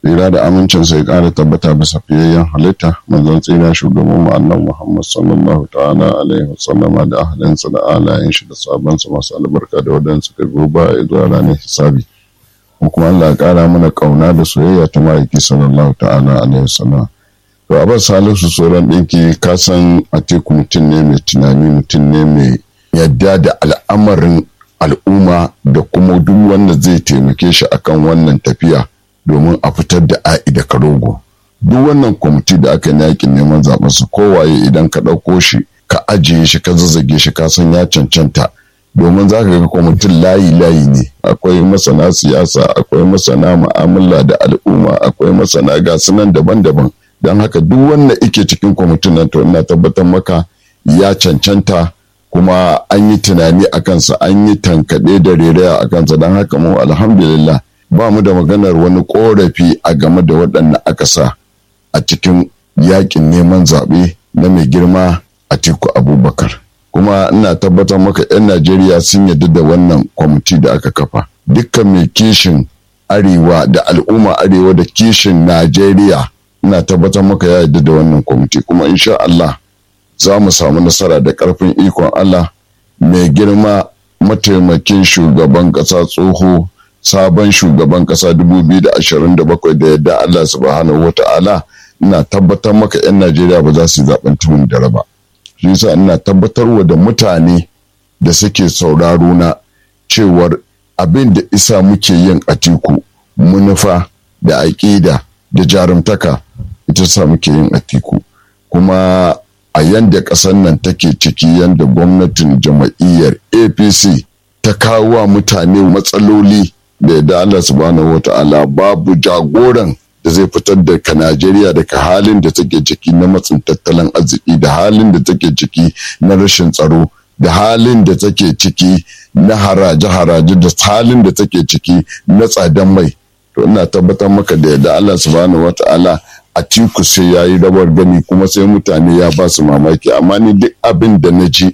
tsira da amincin sai ƙara tabbata bisa fiyayyen halitta manzon tsira shugaban mu annabi Muhammad sallallahu ta'ala alaihi wasallama da ahlinsa da alayen shi da sabansa masu albarka da waɗanda suka goba ya zuwa ranar hisabi mu kuma Allah ya ƙara mana ƙauna da soyayya ta ma'aiki sallallahu ta'ala alaihi wasallama to a bar salisu sauran ɗinki ka san a teku mutum ne mai tunani mutum ne mai yadda da al'amarin al'umma da kuma duk wanda zai taimake shi akan wannan tafiya domin a fitar da a'i da karogo duk wannan kwamiti da aka yi yakin neman zaɓen su kowaye idan ka ɗauko shi ka ajiye shi ka zazzage shi ka san ya cancanta domin za ka ga kwamitin layi layi ne akwai masana siyasa akwai masana mu'amala da al'umma akwai masana gasu nan daban-daban don haka duk wanda ike cikin kwamitin nan to ina tabbatar maka ya cancanta kuma an yi tunani a kansa an yi tankaɗe da reraya a kansa don haka mu alhamdulillah ba mu da maganar wani korafi a game da waɗanda aka sa a cikin yakin neman zaɓe na mai girma a tiku abubakar kuma ina tabbatar maka 'yan najeriya sun yarda da wannan kwamiti da aka kafa dukkan mai kishin arewa da al'umma arewa da kishin najeriya ina tabbatar maka ya yarda da wannan kwamiti kuma insha Allah za mu samu nasara da ƙarfin ikon Allah mai girma mataimakin shugaban ƙasa tsoho sabon shugaban ƙasa 2027 da yadda Allah subhanahu wa ta'ala ina tabbatar maka 'yan Najeriya ba za su zaɓen tumun da raba. Shi yasa ina tabbatarwa da mutane da suke sauraro na cewar abin da isa muke yin atiku munufa da aƙida da jarumtaka ita sa muke yin atiku kuma a yanda ƙasar nan take ciki yanda gwamnatin jama'iyyar apc ta kawo wa mutane matsaloli da yadda allah subhanahu wata'ala babu jagoran da zai fitar da ka najeriya daga halin da take ciki na matsin tattalin arziki da halin da take ciki na rashin tsaro da halin da take ciki na haraje-haraje da halin da take ciki na tsadan mai to ina tabbatar maka da yadda allah subhanahu wata'ala a tiku sai ya yi rawar gani kuma sai mutane ya ba su mamaki amma ni duk abin da na ji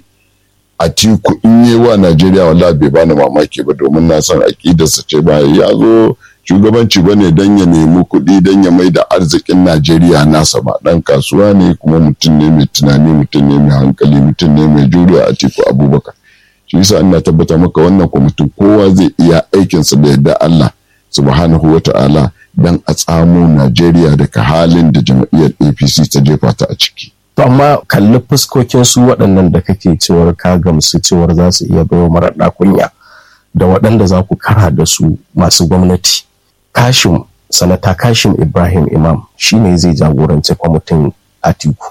a tiku in yi wa najeriya wala bai bani mamaki ba domin na san aƙidarsa ce ba ya zo shugabanci ba ne don ya nemi kuɗi don ya mai da arzikin najeriya nasa ba ɗan kasuwa ne kuma mutum ne mai tunani mutum ne mai hankali mutum ne mai juriya a tiku abubakar shi yasa ina tabbata maka wannan kwamitin kowa zai iya aikinsa da yadda allah subhanahu wa ta'ala don a tsamo Najeriya daga halin da jam'iyyar APC ta jefa ta a ciki. To amma kalli fuskokin su waɗannan da kake cewar ka gamsu cewar za su iya baiwa mara kunya da waɗanda za ku kara da su masu gwamnati. Kashim sanata Kashim Ibrahim Imam shine zai jagoranci kwamitin Atiku.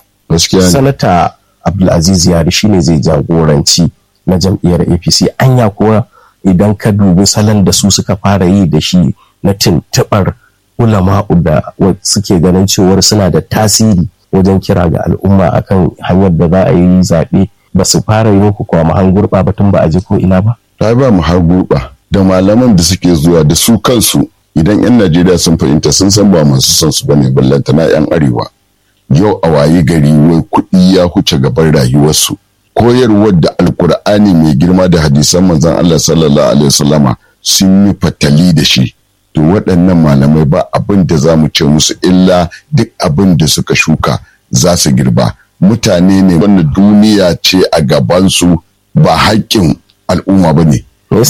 Sanata Abdulaziz Yari shine zai jagoranci na jam'iyyar APC anya kuwa idan ka dubi salon da su suka fara yi da shi na tuntuɓar ulama'u da suke ganin cewar suna da tasiri wajen kira ga al'umma akan hanyar da za a yi zaɓe ba su fara yi muku kwa mahan gurɓa ba tun ba a ji ko ina ba? Ta ba mu har gurɓa da malaman da suke zuwa da su kansu idan 'yan Najeriya sun fahimta sun san ba masu son su bane ballanta na 'yan arewa. Yau a wayi gari wai kuɗi ya huce gaban rayuwarsu. Koyarwar da Alkur'ani mai girma da hadisan manzon Allah sallallahu alaihi wasallama sun yi fatali da shi. to waɗannan malamai ba abin da za mu ce musu illa duk abin da suka shuka za su girba mutane ne wanda duniya ce a gabansu ba haƙƙin al'umma ba ne.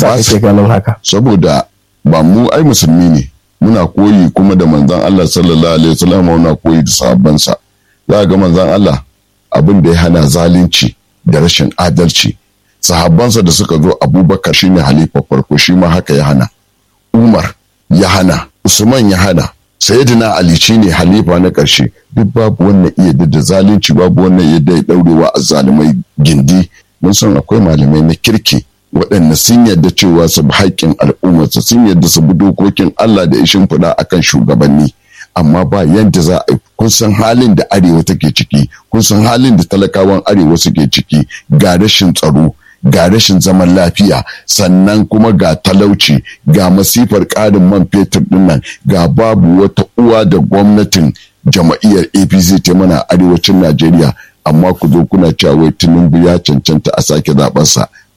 haka? Saboda ba mu ai musulmi ne muna koyi kuma da manzan Allah sallallahu alaihi wasallam muna koyi da sahabbansa za ga manzan Allah abin da ya hana zalunci da rashin adalci sahabbansa da suka zo abubakar shine halifa farko shi ma haka ya hana umar ya hana usman ya hana sayyidina ali ne halifa na ƙarshe duk babu wannan iya da zalunci babu wannan iya da daurewa a zalimai gindi mun san akwai malamai na kirki waɗanda sun yarda cewa su bi haƙƙin al'ummarsa sun yarda su bi dokokin Allah da ishin fada akan shugabanni amma ba yadda za a yi kun san halin da arewa take ciki kun san halin da talakawan arewa suke ciki ga rashin tsaro ga rashin zaman lafiya sannan kuma ga talauci ga masifar ƙarin man fetur dinnan ga babu wata uwa da gwamnatin jama'iyyar apc ta mana arewacin najeriya amma ku zo kuna cewa tinubu ya cancanta a sake zaɓensa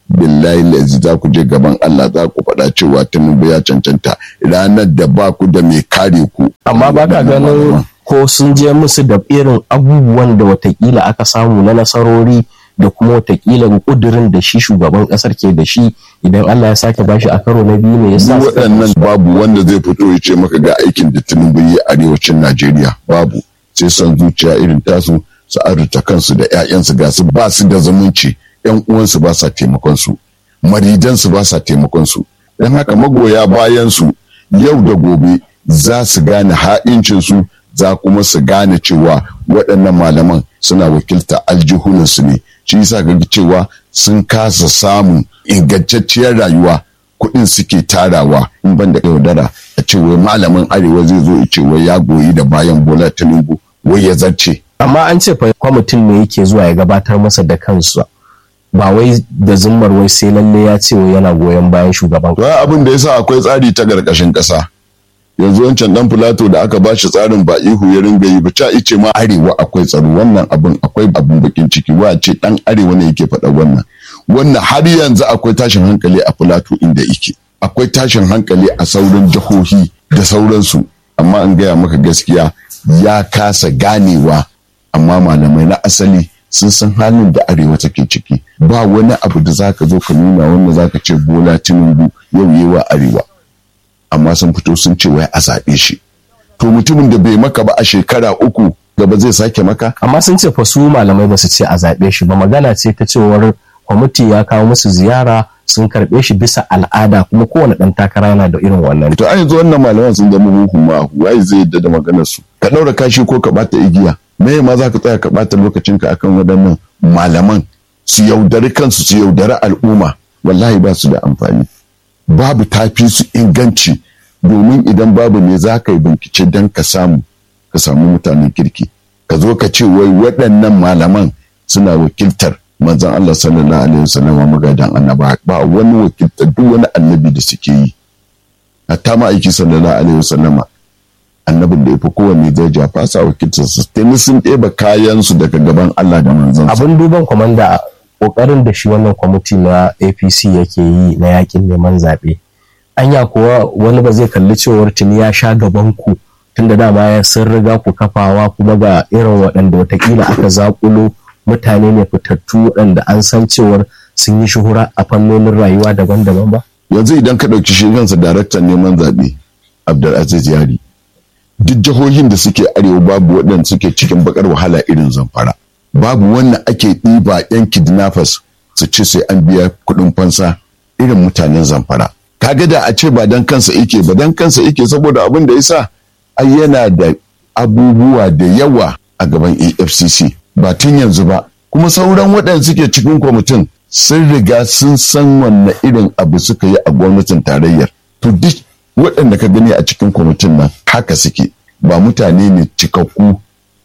billahi lazi za ku je gaban Allah za ku faɗa cewa Tinubu ya cancanta ranar da ba ku da mai kare ku. amma ba ka ganin ko sun je musu da irin abubuwan da watakila aka samu na nasarori da kuma watakila kudirin da shi shugaban kasar ke da shi idan Allah ya sake bashi a karo na biyu ne ya sa Duk waɗannan babu wanda zai fito ya ce maka ga aikin da Tinubu yi a arewacin Najeriya babu sai son zuciya irin tasu su arzuta kansu da 'ya'yansu ga su ba su da zumunci 'yan uwansu ba sa taimakon su maridansu ba sa taimakon su don haka magoya bayan su yau da gobe za su gane ha'incin su za kuma su gane cewa waɗannan malaman suna wakilta aljihunansu ne shi yasa ga cewa sun kasa samun ingantacciyar rayuwa kuɗin suke tarawa in ban da yaudara a ce wai malamin arewa zai zo ya ce wai ya goyi da bayan bola tinubu wai ya zarce amma an ce fa kwamitin ne yake zuwa ya gabatar masa da kansa ba wai da zummar wai sai lalle ya ce wai yana goyon bayan shugaban to ai abin da yasa akwai tsari ta karkashin ƙasa yanzu wancan dan filato da aka bashi tsarin ba ihu ya ringa yi ba ca ice ma arewa akwai tsaro wannan abin akwai abin bakin ciki wa ce dan arewa ne yake faɗa wannan wannan har yanzu akwai tashin hankali a filato inda yake akwai tashin hankali a sauran jihohi da sauransu amma an gaya maka gaskiya ya kasa ganewa amma malamai na asali sun san halin da arewa take ciki ba wani abu da zaka zo ka nuna wanda zaka ce bola tinubu yau yewa arewa amma sun fito sun ce wai a zaɓe shi to mutumin da bai maka ba a shekara uku gaba zai sake maka amma sun ce fa su malamai ba su ce a zaɓe shi ba magana ce ta cewar kwamiti ya kawo musu ziyara sun karɓe shi bisa al'ada kuma kowane ɗan takara yana da irin wannan to an yanzu wannan malaman sun zama huhu ma wai zai yadda da maganar su ka ɗaura kashi ko ka bata igiya me ma za ka tsaya ka bata lokacinka akan waɗannan malaman su yaudari kansu su yaudari al'umma wallahi ba su da amfani babu tafi su inganci domin idan babu ne za ka yi bincike don ka samu ka samu mutanen kirki ka zo ka ce wai waɗannan malaman suna wakiltar manzon Allah sallallahu alaihi wasallam magadan annaba ba wani wakiltar duk wani annabi da suke yi hatta ma aiki sallallahu alaihi wasallam annabin da ya fi kowanne daraja fasa wakiltar su tuni sun ɗeba kayan su daga gaban Allah da manzon abin duban kwamanda kokarin da shi wannan kwamiti na apc yake yi na yakin neman zaɓe anya kuwa wani ba zai kalli cewar tuni ya sha gaban ku tunda dama ya sun riga ku kafawa kuma ga irin waɗanda watakila aka zakulo mutane ne fitattu waɗanda an san cewar sun yi shuhura a fannonin rayuwa daban-daban ba yanzu idan ka ɗauki shi kansa daraktan neman zaɓe abdulaziz yari duk jihohin da suke arewa babu waɗanda suke cikin bakar wahala irin zamfara babu wanda ake ɗiba yan kidnappers su ce sai an biya kuɗin fansa irin mutanen zamfara kaga da a ce ba dan kansa ike ba dan kansa ike saboda abin da yasa ai yana da abubuwa da yawa a gaban afcc ba tun yanzu ba kuma sauran waɗanda suke cikin kwamitin sun riga sun san wanne irin abu suka yi a gwamnatin tarayyar to duk waɗanda ka gani a cikin kwamitin nan haka suke ba mutane ne cikakku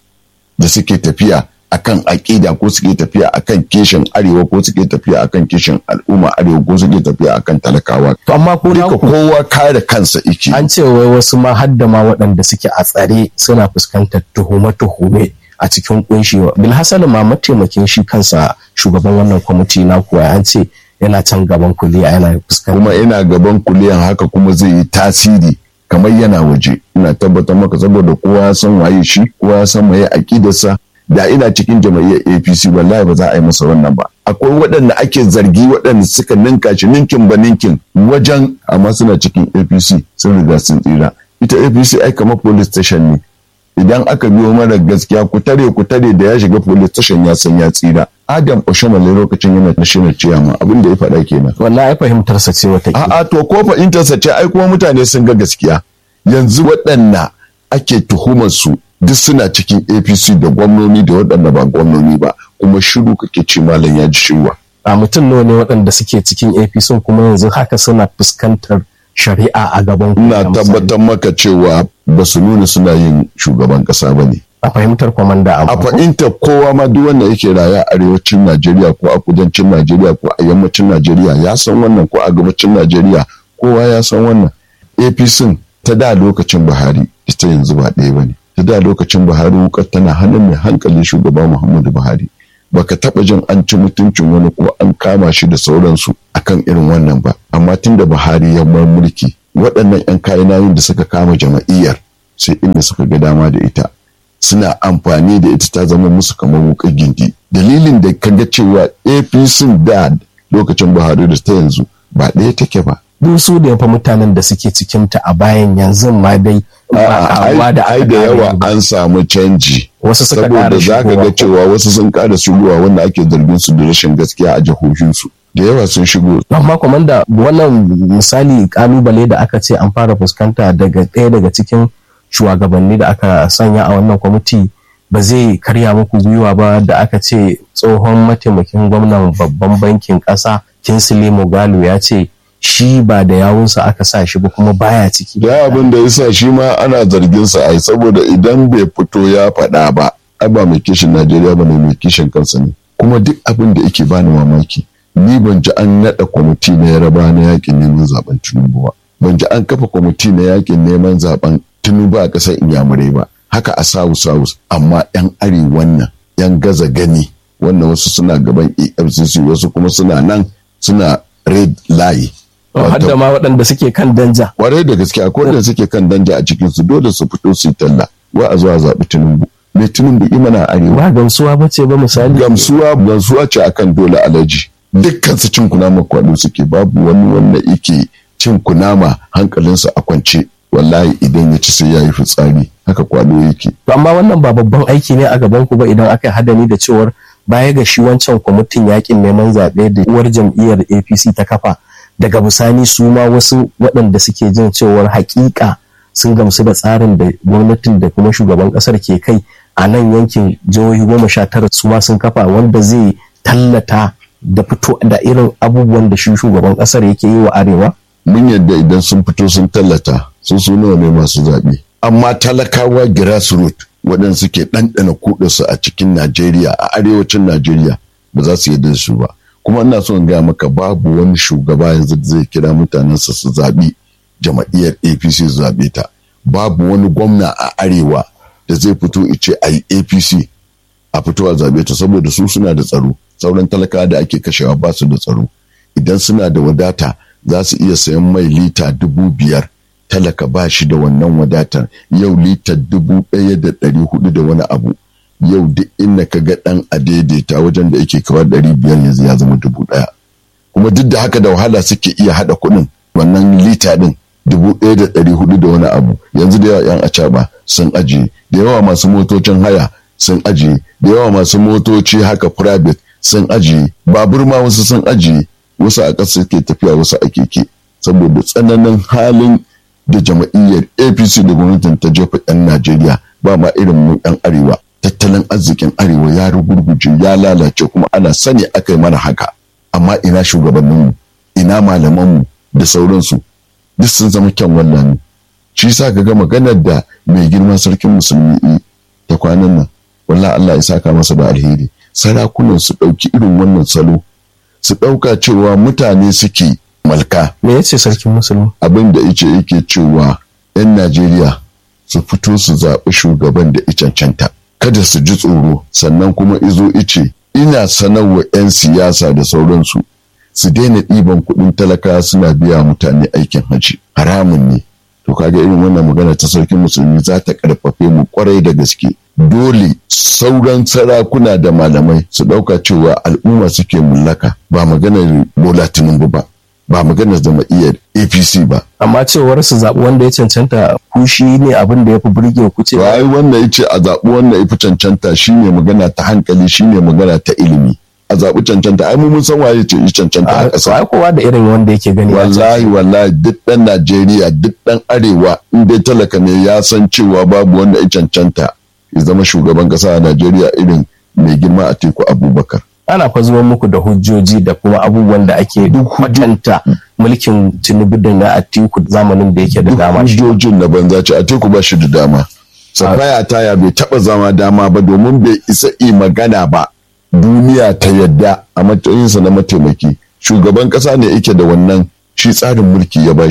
da suke tafiya akan aƙida ko suke tafiya akan kishin arewa ko suke tafiya akan kishin al'umma arewa ko suke tafiya akan talakawa to amma ko duka kowa kare kansa ike an ce wai wasu ma hadda ma waɗanda suke a tsare suna fuskantar tuhume-tuhume a cikin kunshi bilhassan ma mataimakin shi kansa shugaban wannan kwamiti na kuwa an ce yana can gaban kuliya yana fuskantar kuma ina gaban kuliyan haka kuma zai yi tasiri kamar yana waje ina tabbatar maka saboda kowa ya san waye shi kowa ya san waye aƙidarsa da ina cikin jama'iyyar apc wallahi ba za a yi masa wannan ba akwai waɗanda ake zargi waɗanda suka ninka shi ninkin ba ninkin wajen amma suna cikin apc sun riga sun tsira ita apc ai kamar police station ne idan aka biyo mara gaskiya ku tare ku tare da ya shiga police station ya san ya tsira adam oshomale lokacin yana national chairman abin da ya faɗa kenan wannan ai fahimtar sa ce wata a'a to ko fahimtar sa ce ai kuma mutane sun ga gaskiya yanzu waɗanda ake tuhumar su duk suna cikin apc da gwamnoni da waɗanda ba gwamnoni ba kuma shiru kake ce malam ya ji shirwa a mutum nawa ne waɗanda suke cikin apc kuma yanzu haka suna fuskantar shari'a a gaban ina tabbatar maka cewa ba su nuna suna yin shugaban ƙasa ba ne a fahimtar kwamanda a fahimtar kowa ma duk wanda yake raya a arewacin najeriya ko a kudancin najeriya ko a yammacin najeriya ya san wannan ko a gabacin najeriya kowa ya san wannan apc ta da lokacin buhari ita yanzu ba ɗaya ba ne ta da lokacin buhari wukar tana hannun mai hankali shugaba muhammadu buhari baka taba jin an ci mutuncin wani ko an kama shi da sauransu akan irin wannan ba amma tun da buhari ya bar mulki waɗannan 'yan kayan da suka kama jama'iyyar sai inda suka ga dama da ita suna amfani da ita ta zama musu kamar wuƙar gindi dalilin da ka ga cewa apc da lokacin buhari da ta yanzu ba ɗaya take ba duk su da yafa mutanen da suke cikinta a bayan yanzu ma dai ai da yawa an samu canji wasu suka saboda za ka ga cewa wasu sun ƙara shigowa wanda ake zargin su da rashin gaskiya a jihohinsu da yawa sun shigo amma komanda wannan misali kalubale da aka ce an fara fuskanta daga ɗaya daga cikin shugabanni da aka sanya a wannan kwamiti ba zai karya muku gwiwa ba da aka ce tsohon mataimakin gwamnan babban bankin ƙasa kinsley mogalo ya ce shi ba da yawunsa aka sa shi ba kuma baya ciki da abin da yasa shi ma ana zargin sa ai saboda idan bai fito ya faɗa ba ai ba mai kishin Najeriya ba ne mai kishin kansa ne kuma duk abin da yake bani mamaki ni ban ji an naɗa kwamiti na yaraba na yakin neman zaben Tinubu ba ban ji an kafa kwamiti na yakin neman zaben Tinubu a ƙasar Inyamurai ba haka a South South amma yan arewan nan yan gaza gani wannan wasu suna gaban EFCC wasu kuma suna nan suna red line hadda ma waɗanda suke kan danja. Kwarai da gaske akwai wanda suke kan danja a cikin su dole su fito su yi talla wa a zuwa zaɓi Tinubu. Me Tinubu imana arewa. Ba gamsuwa ba ce ba misali. Gamsuwa gamsuwa ce akan dole alaji. Dukkan su cin kunama kwado suke babu wani wanda yake cin kunama hankalinsa a kwance. Wallahi idan ya ci sai ya yi fitsari haka kwado yake. Amma wannan ba babban aiki ne a gaban ku ba idan aka yi hadani da cewar baya ga shi wancan kwamitin yakin neman zaɓe da uwar jam'iyyar APC ta kafa. daga bisani su ma wasu waɗanda suke jin cewar hakika sun gamsu da tsarin da gwamnatin da kuma shugaban ƙasar ke kai a nan yankin jihohi goma sha tara su ma sun kafa wanda zai tallata da fito da irin abubuwan da shi shugaban ƙasar yake yi wa arewa? Mun yadda idan sun fito sun tallata sun su nawa ne masu zaɓe. Amma talakawa grassroot waɗanda suke ɗanɗana kuɗinsu a cikin Najeriya a arewacin Najeriya ba za su yarda da su ba. kuma ina so in gaya maka babu wani shugaba yanzu da zai kira mutanensa su zaɓi jama'iyyar apc su zaɓe ta babu wani gwamna a arewa da zai fito ice a yi apc a fito a zaɓe ta saboda su suna da tsaro sauran talakawa da ake kashewa ba su da tsaro idan suna da wadata za su iya sayan mai lita dubu biyar talaka ba shi da wannan wadatar yau lita dubu ɗaya da ɗari hudu da wani abu yau duk inda ka ga ɗan a daidaita wajen da yake kawar ɗari biyar yanzu ya zama dubu ɗaya kuma duk da haka da wahala suke iya haɗa kuɗin wannan lita ɗin dubu ɗaya da ɗari hudu da wani abu yanzu da yawa yan acaɓa sun ajiye da yawa masu motocin haya sun ajiye da yawa masu motoci haka private sun ajiye babur ma wasu sun ajiye wasu a ƙasa suke tafiya wasu a keke saboda tsananin halin da jama'iyyar apc da gwamnatin ta jefa 'yan najeriya ba ma irin mu 'yan arewa tattalin arzikin arewa ya rugurguje ya lalace kuma ana sani aka yi mana haka amma ina shugabanninmu ina malamanmu da sauransu duk sun zama kyan wannan shi sa ka ga maganar da mai girma sarkin musulmi ta kwanan nan wallah Allah ya saka masa da alheri sarakunan su ɗauki irin wannan salo su ɗauka cewa mutane suke malka me yace sarkin musulmi abin da yace yake cewa 'yan Najeriya su fito su zaɓi shugaban da ya cancanta kada su ji tsoro sannan kuma izo ice ina sanarwa 'yan siyasa da sauransu su daina ɗiban kuɗin talaka suna biya mutane aikin hajji haramun ne to kaga irin wannan magana ta sarkin musulmi za ta karfafe mu kwarai da gaske dole sauran sarakuna da malamai su ɗauka cewa al'umma suke mullaka ba maganar bola tinubu ba ba maganar jama'iyyar apc ba amma cewar su zaɓi wanda ya cancanta ku shi ne abin da ya fi burge ku ce ai wanda ya ce a zaɓi wanda ya fi cancanta shine magana ta hankali shine magana ta ilimi a zaɓi cancanta ai mun san waye ce yi cancanta a ƙasa ai kowa da irin wanda yake gani wallahi wallahi duk ɗan Najeriya duk ɗan arewa in dai talaka ne ya san cewa babu wanda ya cancanta ya zama shugaban ƙasa a Najeriya irin mai girma a teku Abubakar ana fa zuwa muku da hujjoji da kuma abubuwan da ake duk kwatanta mulkin tinubu da na atiku zamanin da yake da dama hujjojin na banza ce atiku ba shi da dama safaya taya bai taba zama dama ba domin bai isa yi magana ba duniya ta yadda a matsayinsa na mataimaki shugaban kasa ne yake da wannan shi tsarin mulki ya bashi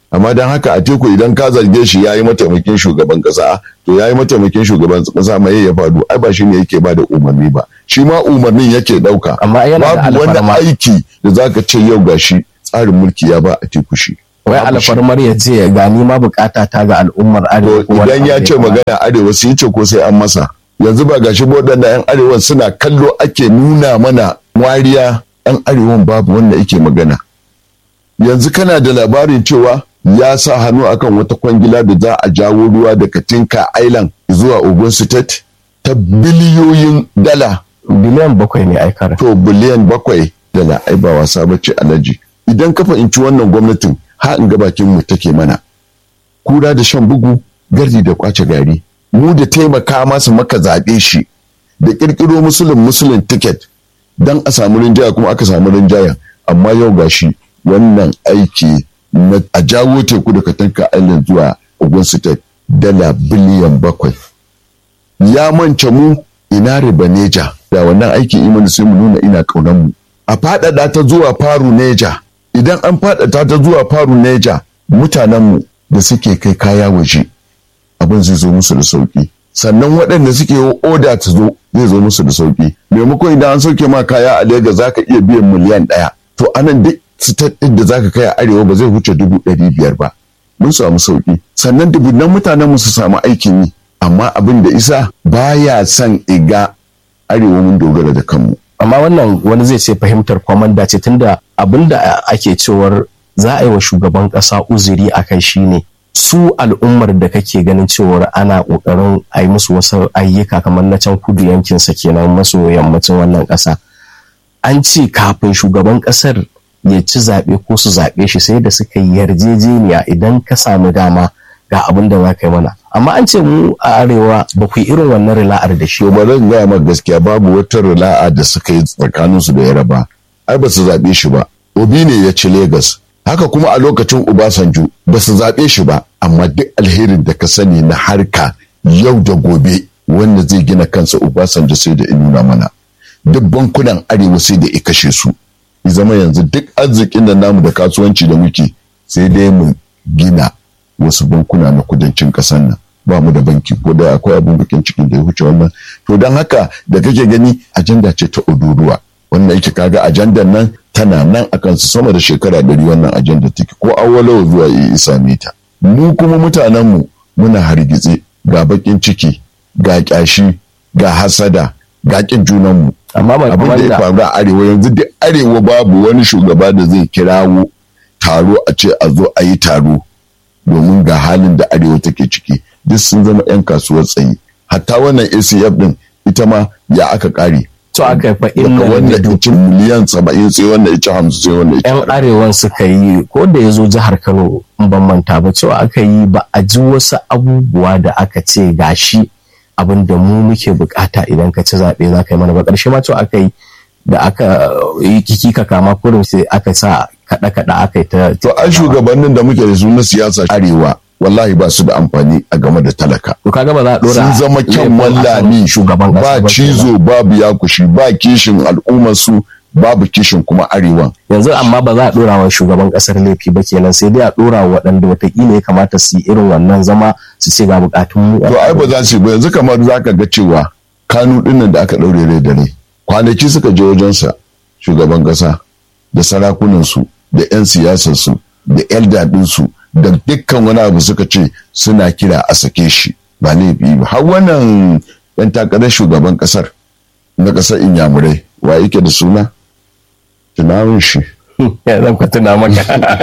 amma don haka a teku idan ka zarge shi ya yi mataimakin shugaban kasa to ya yi mataimakin shugaban kasa mai ya faru ai ba shi ne yake ba da umarni ba shi ma umarnin yake ɗauka amma yana da babu wani alfarma aiki da zaka ce yau gashi tsarin mulki ya ba a teku shi wai babu shi. alfarmar ya ce ga ni ma bukata ta ga al'ummar arewa To ko wani idan ya abu ce da magana arewa sai ya ce ko sai an masa yanzu ba gashi ba waɗanda 'yan arewa suna kallo ake nuna mana wariya 'yan arewan babu wanda yake magana yanzu kana da labarin cewa ya sa hannu akan wata kwangila da za a jawo ruwa daga Tinka Island zuwa Ogun State ta biliyoyin dala biliyan bakwai ne aikar to biliyan bakwai dala ai ba wasa ba ce alaji idan ka fahimci wannan gwamnatin ha in ga bakin mu take mana kura da shan bugu gardi da kwace gari mu da taimaka masa maka zaɓe shi da ƙirƙiro musulun musulun ticket don a samu rinjaya kuma aka samu rinjayen amma yau gashi wannan aiki na a jawo teku da katanka island zuwa ogun state dala biliyan bakwai ya mance mu ina riba neja da wannan aiki imani sai mu nuna ina kaunan mu a faɗaɗa ta zuwa faru neja idan an faɗaɗa ta zuwa faru neja mutanen mu da suke kai kaya waje abin zai zo musu da sauki sannan waɗanda suke yi oda ta zo zai zo musu da sauki maimakon idan an sauke ma kaya a Legas zaka iya biyan miliyan ɗaya to anan duk state ɗin da zaka kai a arewa ba zai wuce dubu ɗari biyar ba mun samu sauki sannan dubunan mutanen mu su samu aikin yi amma abin da isa baya son iga arewa mun dogara da kanmu amma wannan wani zai ce fahimtar kwamanda ce tunda abinda ake cewar za a yi wa shugaban kasa uzuri a kai shine su al'ummar da kake ganin cewar ana kokarin a yi musu wasu ayyuka kamar na can kudu yankinsa kenan maso yammacin wannan kasa an ce kafin shugaban kasar ya ci zaɓe ko su zaɓe shi sai da suka yi yarjejeniya idan ka samu dama ga abin da za ka yi mana amma an ce mu a arewa ba ku yi irin wannan rila'ar da shi to ba zan gaya maka gaskiya babu wata rila'a da suka yi tsakaninsu da yaraba ai ba su zaɓe shi ba obi ne ya ci Legas. haka kuma a lokacin Obasanjo ba su zaɓe shi ba amma duk alherin da ka sani na harka yau da gobe wanda zai gina kansa Obasanjo sai da nuna mana duk bankunan arewa sai da ya kashe su ya zama yanzu duk arzikin da namu da kasuwanci da muke sai dai mu gina wasu bankuna na kudancin ƙasar nan ba mu da banki ko da akwai abin bakin cikin da ya wuce wannan to don haka da kake gani ajanda ce ta uduruwa wannan yake kaga ajandar nan tana nan a kansu sama da shekara ɗari wannan ajandar take ko awwalawa zuwa ya isa ta mu kuma mutanen mu muna hargitse ga bakin ciki ga kyashi ga hasada ga kin junan mu amma ba abin da ya faru a arewa yanzu duk arewa babu wani shugaba da zai kirawo taro a ce a zo a yi taro domin ga halin da arewa take ciki duk sun zama 'yan kasuwar tsayi hatta wannan acf din ita ma ya aka kare to aka yi fa daga inna wanda da icin miliyan saba'in sai wanda icin hamsin sai wanda icin yan arewan suka yi ko da ya zo jihar kano in ban manta ba cewa aka yi ba a ji wasu abubuwa da aka ce gashi abin da mu muke bukata idan ka ci zaɓe za ka yi mana ba ƙarshe ma cewa aka yi da aka yi kiki ka kama kurum sai aka sa kaɗa-kaɗa aka yi ta to an shugabannin da muke da su na siyasa arewa wallahi ba su da amfani a game da talaka to kaga ba za a ɗora sun zama kyan laifin akan wallami shugaban ƙasa ba kenan. cizo babu yakushi ba kishin al'ummar su babu kishin kuma arewan yanzu amma ba za a dora wa shugaban kasar laifi ba kenan sai dai a dora wa waɗanda watakila ya kamata su yi irin wannan zama su ce ga bukatun mu to ai ba za su yi ba yanzu kamar za ka ga cewa kanu dinnan da aka ɗaure rai da rai kwanaki suka je wajensa shugaban ƙasa da sarakunansu da 'yan siyasarsu da 'yan daɗinsu da dukkan wani abu suka ce suna kira a sake shi ba laifi ba har wannan 'yan takarar shugaban ƙasar na ƙasar inyamurai wa yake da suna tunamin shi ya zan ka tuna maka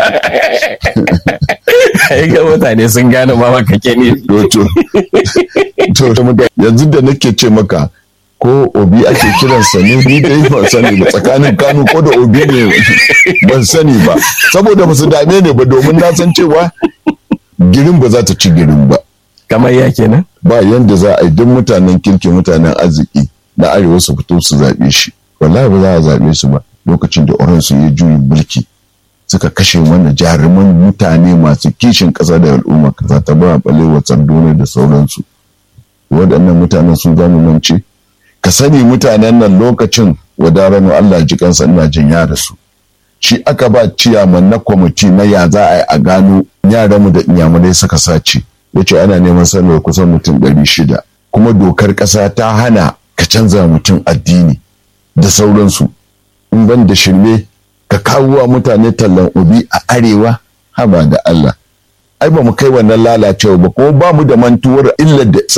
ai ga mutane sun gane ma maka ke ne to to to yanzu da nake ce maka ko obi ake kiransa ne ni dai ban sani ba tsakanin kanu ko da obi ne ban sani ba saboda ba su dame ne ba domin na san cewa girin ba za ta ci girin ba kamar ya kenan ba yanda za a yi duk mutanen kirki mutanen arziki na arewa su fito su zaɓe shi wallahi ba za a zaɓe su ba lokacin da oran su yi juyin mulki suka kashe mana jaruman mutane masu kishin ƙasa da al'umma kaza ta ba balewa tsandone da sauransu waɗannan mutanen sun zama mance ka sani mutanen nan lokacin wadarano Allah ji kansa ina jin ya rasu shi aka ba ciyaman na kwamiti na ya za a yi a gano yaranmu da inyamurai suka sace ya ce ana neman sanar kusan mutum ɗari shida kuma dokar ƙasa ta hana ka canza mutum addini da sauransu in ban da shirme ka kawo wa mutane tallan ubi a arewa haba da Allah ai ba mu kai wannan lalacewa ba kuma ba mu da mantuwar illar da